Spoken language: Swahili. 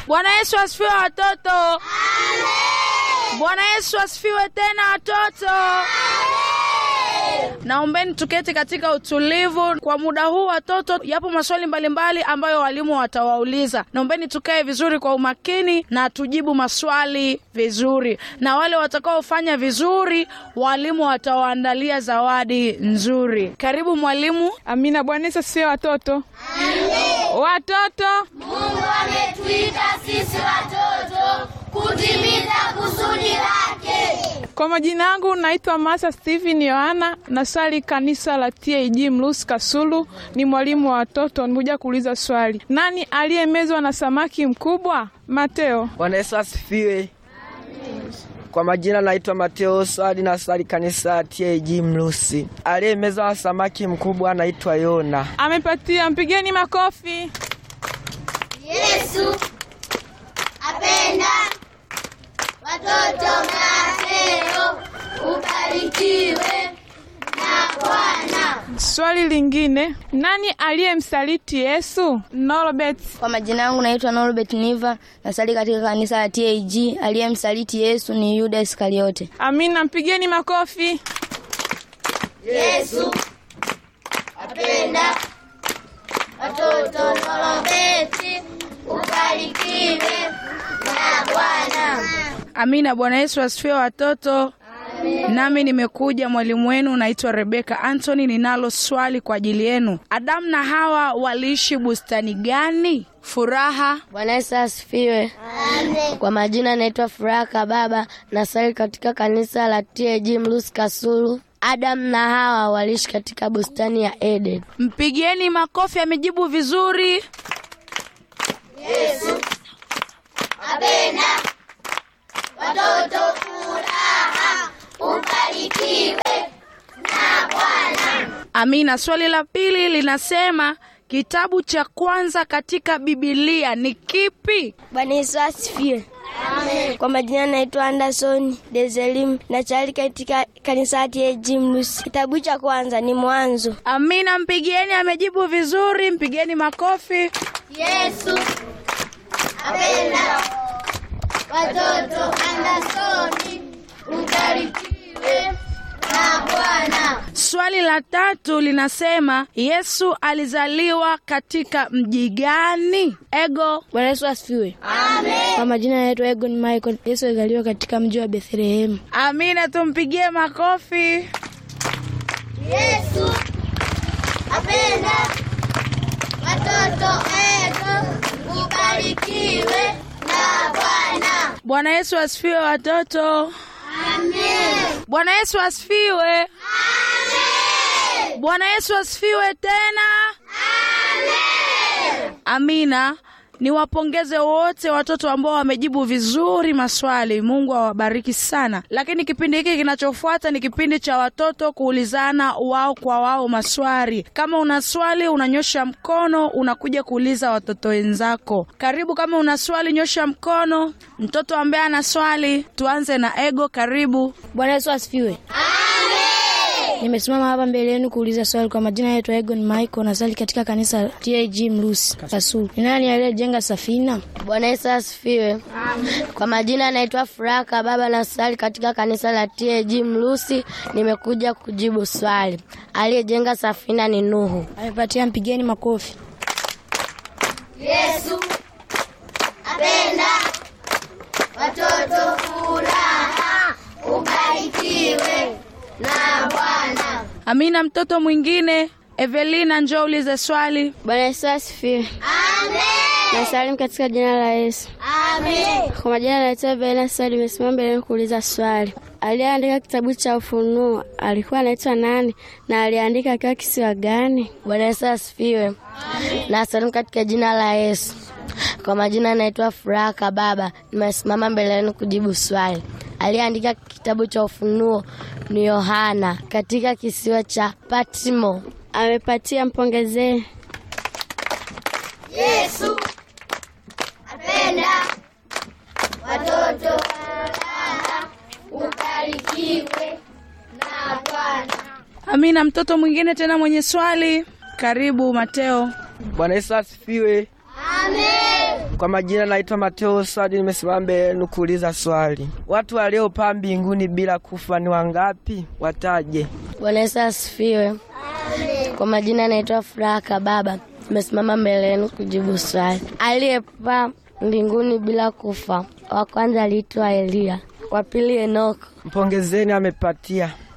Bwana Yesu asifiwe watoto. Bwana Yesu asifiwe tena watoto. Naombeni tuketi katika utulivu kwa muda huu watoto. Yapo maswali mbalimbali ambayo walimu watawauliza. Naombeni tukae vizuri kwa umakini na tujibu maswali vizuri, na wale watakaofanya vizuri, walimu watawaandalia zawadi nzuri. Karibu mwalimu. Amina. Bwana Yesu asifiwe watoto. Watoto, Mungu ametuita sisi watoto kutimiza kusudi lake. kwa majina yangu naitwa Masa Steven Yohana, nasali kanisa la TAG Mlusi Kasulu, ni mwalimu wa watoto. Nimekuja kuuliza swali, nani aliyemezwa na samaki mkubwa? Mateo. Bwana Yesu asifiwe. Kwa majina naitwa Mateo Swali na swali kanisa TAG Mlusi. Aliyemeza wa samaki mkubwa anaitwa Yona. Amepatia, mpigeni makofi. Yesu apenda watoto. Mateo, ubarikiwe na Bwana. Swali lingine, nani aliyemsaliti Yesu? Norbert. Kwa majina yangu naitwa Norbert Niva, nasali katika kanisa la TAG. Aliyemsaliti Yesu ni Yuda Iskariote. Amina, mpigeni makofi. Yesu apenda watoto. Norobeti, ubarikiwe na Bwana. Amina. Bwana Yesu asifiwe watoto. Nami nimekuja mwalimu wenu, naitwa Rebeka Anthony. Ninalo swali kwa ajili yenu. Adamu na Hawa waliishi bustani gani? Furaha. Bwana Yesu asifiwe. Kwa majina naitwa Furaha Kababa, nasali katika kanisa la TAG Mlusi Kasulu. Adamu na Hawa waliishi katika bustani ya Eden. Mpigieni makofi, amejibu vizuri. Apenda watoto. Furaha, ubarikiwe na Bwana. Amina. Swali la pili linasema kitabu cha kwanza katika Bibilia ni kipi? Bwana Yesu asifiwe. Kwa majina naitwa Anderson Dezelim, nasali katika kanisa la TAG Mlusi. Kitabu cha kwanza ni Mwanzo. Amina, mpigieni, amejibu vizuri. Mpigieni makofi. Yesu apenda watoto. Andersoni, ubarikiwe na Bwana. Swali la tatu linasema Yesu alizaliwa katika mji gani? Ego. Bwana Yesu asifiwe. Kwa majina naitwa Egon Michael. Yesu alizaliwa katika mji wa Bethlehemu. Amina, tumpigie makofi. Yesu apenda watoto. Ego, ubarikiwe na Bwana. Bwana Yesu asifiwe watoto. Amen. Bwana Yesu asifiwe. Amen. Bwana Yesu asifiwe tena. Amen. Amina. Niwapongeze wote watoto ambao wamejibu vizuri maswali. Mungu awabariki sana. Lakini kipindi hiki kinachofuata ni kipindi cha watoto kuulizana wao kwa wao maswali. Kama una swali unanyosha mkono, unakuja kuuliza watoto wenzako. Karibu, kama una swali nyosha mkono. Mtoto ambaye ana swali, tuanze na Ego. Karibu. Bwana Yesu asifiwe. Nimesimama hapa mbele yenu kuuliza swali. Kwa majina yetu Egon Michael, nasali katika kanisa la TAG Mlusi Kasulu. Ni nani aliyejenga safina? Bwana Yesu asifiwe. Kwa majina naitwa Furaha Kababa, nasali katika kanisa la TAG Mlusi. Nimekuja kujibu swali. Aliyejenga safina ni Nuhu. Amepatia, mpigeni makofi. Yesu apenda watoto. Furaha, ubarikiwe na Bwana. Amina. Mtoto mwingine Evelina, njoo ulize swali. Bwana Yesu asifiwe. Amen. Nasalimu katika jina la Yesu. Amen. Kwa majina naitwa Bena Sali, nimesimama mbele yenu kuuliza swali. Aliyeandika kitabu cha Ufunuo alikuwa anaitwa nani na aliandika akiwa kisiwa gani? Bwana Yesu asifiwe. Nasalimu katika jina la Yesu. Kwa majina naitwa Furaha Kababa, nimesimama mbele yenu kujibu swali. Aliyeandika kitabu cha Ufunuo ni Yohana katika kisiwa cha Patmo. Amepatia, mpongezee. Yesu apenda watoto. Furaha, ubarikiwe na Bwana. Amina. Mtoto mwingine tena mwenye swali, karibu Mateo. Bwana Yesu asifiwe. Amen. Kwa majina naitwa Mateo Swadi, nimesimama mbele yenu kuuliza swali. Watu waliopaa mbinguni bila kufa ni wangapi? Wataje. Bwana Yesu asifiwe. Kwa majina anaitwa Furaha Kababa, nimesimama mbele yenu kujibu swali. Aliyepaa mbinguni bila kufa, wa kwanza aliitwa Eliya, wa pili Enoko. Mpongezeni, amepatia.